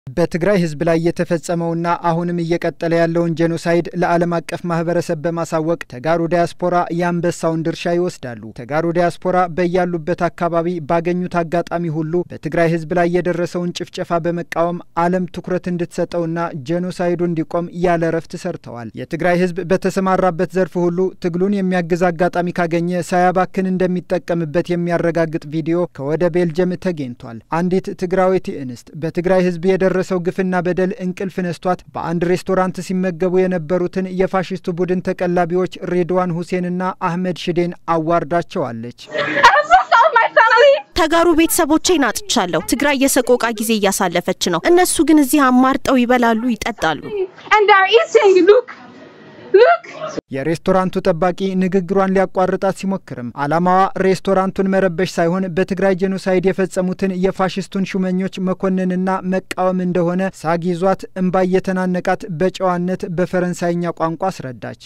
በትግራይ ሕዝብ ላይ የተፈጸመውና አሁንም እየቀጠለ ያለውን ጄኖሳይድ ለዓለም አቀፍ ማህበረሰብ በማሳወቅ ተጋሩ ዲያስፖራ የአንበሳውን ድርሻ ይወስዳሉ። ተጋሩ ዲያስፖራ በያሉበት አካባቢ ባገኙት አጋጣሚ ሁሉ በትግራይ ሕዝብ ላይ የደረሰውን ጭፍጨፋ በመቃወም ዓለም ትኩረት እንድትሰጠውና ጄኖሳይዱ እንዲቆም ያለ እረፍት ሰርተዋል። የትግራይ ሕዝብ በተሰማራበት ዘርፍ ሁሉ ትግሉን የሚያግዝ አጋጣሚ ካገኘ ሳያባክን እንደሚጠቀምበት የሚያረጋግጥ ቪዲዮ ከወደ ቤልጅየም ተገኝቷል። አንዲት ትግራዊት እንስት በትግራይ ሕዝብ የደረሰው ግፍና በደል እንቅልፍ ነስቷት በአንድ ሬስቶራንት ሲመገቡ የነበሩትን የፋሽስቱ ቡድን ተቀላቢዎች ሬድዋን ሁሴንና አህመድ ሽዴን አዋርዳቸዋለች። ተጋሩ ቤተሰቦቼን አጥቻለሁ። ትግራይ የሰቆቃ ጊዜ እያሳለፈች ነው። እነሱ ግን እዚህ አማርጠው ይበላሉ፣ ይጠጣሉ። የሬስቶራንቱ ጠባቂ ንግግሯን ሊያቋርጣት ሲሞክርም ዓላማዋ ሬስቶራንቱን መረበሽ ሳይሆን በትግራይ ጄኖሳይድ የፈጸሙትን የፋሽስቱን ሹመኞች መኮንንና መቃወም እንደሆነ ሳግ ይዟት እምባ እየተናነቃት በጨዋነት በፈረንሳይኛ ቋንቋ አስረዳች።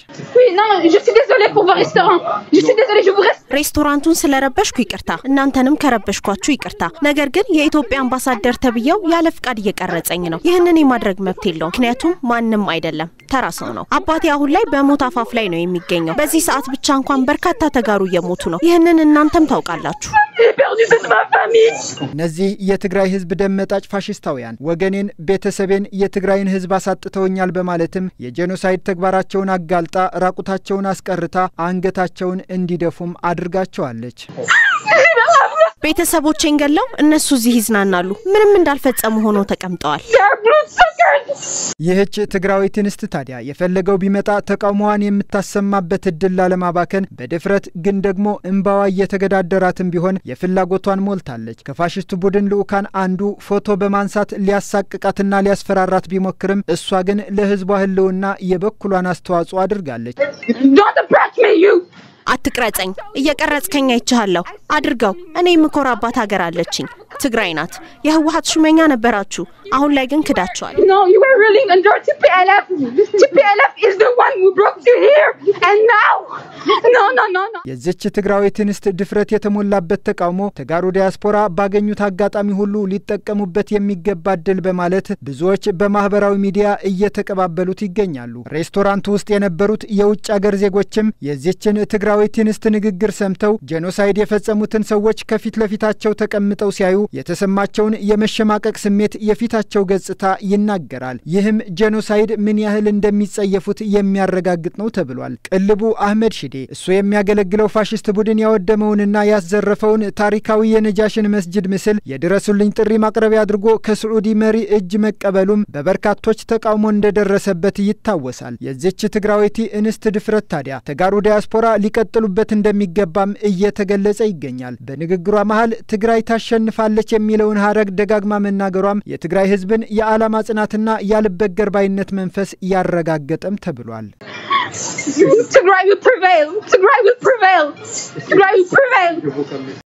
ሬስቶራንቱን ስለረበሽኩ ይቅርታ፣ እናንተንም ከረበሽኳችሁ ይቅርታ። ነገር ግን የኢትዮጵያ አምባሳደር ተብዬው ያለ ፍቃድ እየቀረጸኝ ነው። ይህንን የማድረግ መብት የለውም፣ ምክንያቱም ማንም አይደለም ተራ ሰው ነው። አባቴ አሁን ላይ በሞት አፋፍ ላይ ነው የሚገኘው። በዚህ ሰዓት ብቻ እንኳን በርካታ ተጋሩ እየሞቱ ነው። ይህንን እናንተም ታውቃላችሁ። እነዚህ የትግራይ ሕዝብ ደም መጣጭ ፋሽስታውያን ወገኔን፣ ቤተሰቤን፣ የትግራይን ሕዝብ አሳጥተውኛል በማለትም የጄኖሳይድ ተግባራቸውን አጋልጣ ራቁታቸውን አስቀርታ አንገታቸውን እንዲደፉም አድርጋቸዋለች። ቤተሰቦቼን ገለው እነሱ እዚህ ይዝናናሉ። ምንም እንዳልፈጸሙ ሆነው ተቀምጠዋል። ይህች ትግራዊት እንስት ታዲያ የፈለገው ቢመጣ ተቃውሞዋን የምታሰማበት እድል ላለማባከን በድፍረት ግን ደግሞ እምባዋ እየተገዳደራትም ቢሆን የፍላጎቷን ሞልታለች። ከፋሽስቱ ቡድን ልዑካን አንዱ ፎቶ በማንሳት ሊያሳቅቃትና ሊያስፈራራት ቢሞክርም እሷ ግን ለህዝቧ ህልውና የበኩሏን አስተዋጽኦ አድርጋለች። አትቅረጸኝ፣ እየቀረጽከኝ አይቻለሁ። አድርገው። እኔ የምኮራባት ሀገር አለችኝ፣ ትግራይ ናት። የህወሀት ሹመኛ ነበራችሁ፣ አሁን ላይ ግን ክዳችኋል። የዚች ትግራዊት እንስት ድፍረት የተሞላበት ተቃውሞ ተጋሩ ዲያስፖራ ባገኙት አጋጣሚ ሁሉ ሊጠቀሙበት የሚገባ እድል በማለት ብዙዎች በማህበራዊ ሚዲያ እየተቀባበሉት ይገኛሉ። ሬስቶራንቱ ውስጥ የነበሩት የውጭ አገር ዜጎችም የዚችን ትግራዊት እንስት ንግግር ሰምተው ጄኖሳይድ የፈጸሙትን ሰዎች ከፊት ለፊታቸው ተቀምጠው ሲያዩ የተሰማቸውን የመሸማቀቅ ስሜት የፊታቸው ገጽታ ይናገራል። ይህም ጄኖሳይድ ምን ያህል እንደሚጸየፉት የሚያረጋግጥ ነው ተብሏል። ቅልቡ አህመድ ሽዴ እሱ የሚያገለግለው ፋሽስት ቡድን ያወደመውንና ያዘረፈውን ታሪካዊ የነጃሽን መስጅድ ምስል የድረሱልኝ ጥሪ ማቅረቢያ አድርጎ ከስዑዲ መሪ እጅ መቀበሉም በበርካቶች ተቃውሞ እንደደረሰበት ይታወሳል። የዚች ትግራዊቲ እንስት ድፍረት ታዲያ ተጋሩ ዲያስፖራ ሊቀጥሉበት እንደሚገባም እየተገለጸ ይገኛል። በንግግሯ መሀል ትግራይ ታሸንፋለች የሚለውን ሀረግ ደጋግማ መናገሯም የትግራይ ሕዝብን የዓላማ ጽናትና ያልበገር ባይነት መንፈስ ያረጋገጠም ተብሏል። Tigray will prevail. Tigray will prevail. Tigray will prevail.